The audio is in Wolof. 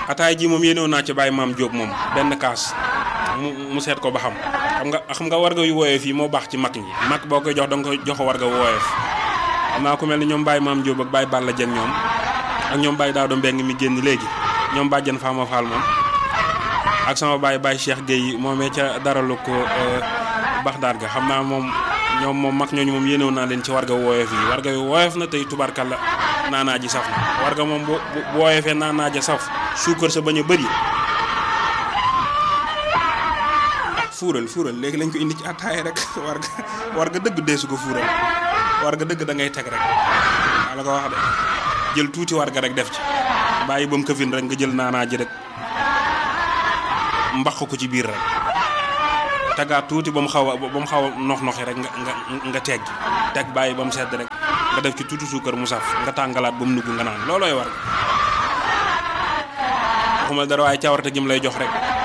ataay ji moom yéenewoon naa ci bàyyi maam Diop moom benn kaas mu mu seet ko ba xam xam nga xam nga warga yu wooyee fii moo baax ci mag ñi mag boo koy jox da nga koy jox warga wooyeef xam naa ku mel ni ñoom Baye maam Diop ak Baye Balla Dieng ñoom ak ñoom Baye Daado Mbeng mi génn léegi ñoom bàjjan Fama Fall moom ak sama Baye Baye Cheikh Gueye moomee ca daralu ko Baxdaar ga xam naa moom ñoom moom mag ñooñu moom yéenewoon naa leen ci warga wooyeef yi warga yu wooyeef na tey tubarkalla naanaa ji saf na warga moom bu bu wooyeefee naanaa ja saf suukar sa bañ a bëri fuural fuural léegi lañ ko indi ci attaaya rek warga warga dëgg deesu ko fuural warga dëgg da ngay teg rek waa la ko wax de jël tuuti warga rek def ci bàyyi ba mu këfin rek nga jël naanaa ji rek mbaq ko ci biir rek tegaat tuuti ba mu xaw a ba mu xaw a nox noxi rek nga nga nga tegg teg bàyyi ba mu sedd rek nga def ci tuuti suukar mu saf nga tàngalaat ba mu nugg nga naan loolooy warga waxuma dara waaye cawarte gi mu lay jox rek